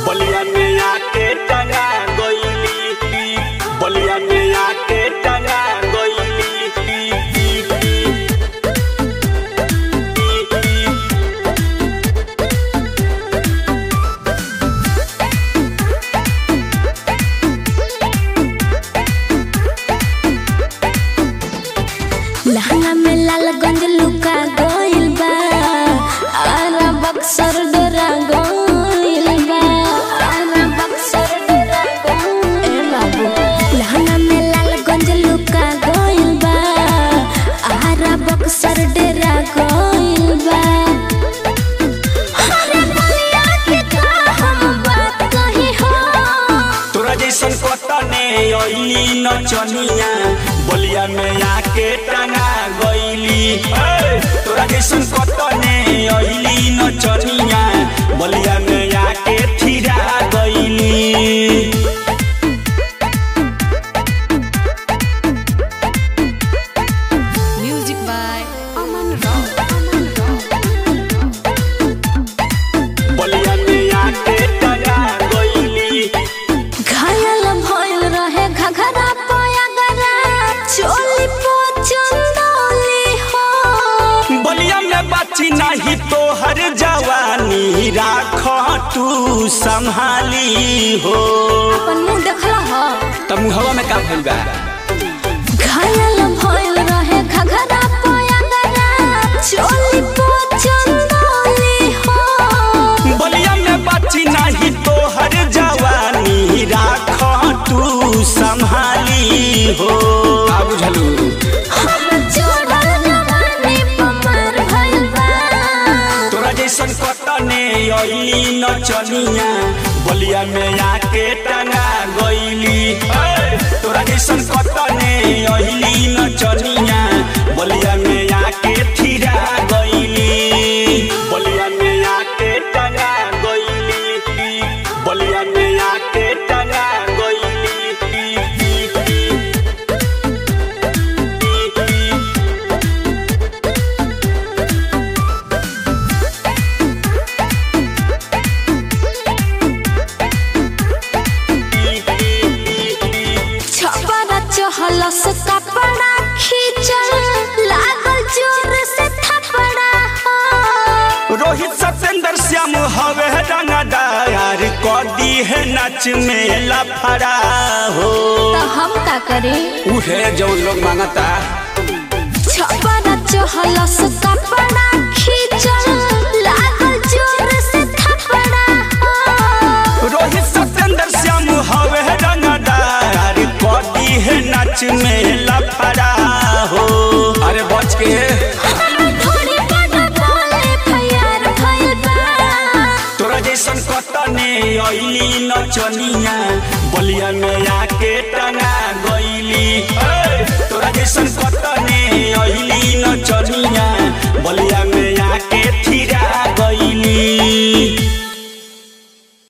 बलिया में आके टंगा गईली बलिया में आके टंगा गईली लहंगा में लालगंज लुका गइल बा आरा बक्सर डरा गइल बा आरा बक्सर डरा गइल ए बाबू लहंगा में लालगंज लुका गइल बा आरा बक्सर डरा गइल बा अरे बलिया के का हम बात कही हो तोरा जैसन कतने अइली नचनिया बलिया में आके टंगा गईली ए, तोरा जैसन कतने अइली नचनिया बलिया में आके थिरा गईली Music by Aman Rao. Aman Rao. बलिया में आके टंगा गईली घायल भइल रहे घघरा पयगरा चोली पो चंदौली हो बलिया में बाची नहीं तो हर जवानी राख तू संभाली हो अपन मुंह देखला हो तब हवा में का भइल बा घायल भइल रहे घघरा पयगरा चोली पो चंदौली हो बलिया में बाची नहीं तो हर जवानी राख तू संभाली हो का बुझलू हम जोड़ल जवानी पमर भइल बा तोरा जैसन कतने अइली नचनिया बलिया में आके टंगा गईली ए, तोरा जैसन कतने अइली नचनिया बलिया में आके थिरा गईली बलिया में आके टंगा गईली बलिया में आके टंगा गईली छपरा चहलस कपड़ा खींचल लागल जोर से थपड़ा हो। रोहित सत्येंद्र श्याम हवे रंगदार कदी है नच में लफड़ा हो तो हम का करी उहे जो लोग मांगता छपरा चहलस कपड़ा खींचल लागल जोर से थपड़ा हो। रोहित सत्येंद्र श्याम हवे रंगदार कदी है नच में लफड़ा हो अरे बच के थोड़ी बड़ा बोले फैयार भइल बा। तोरा जैसन कतने अइली नचनिया बलिया में आके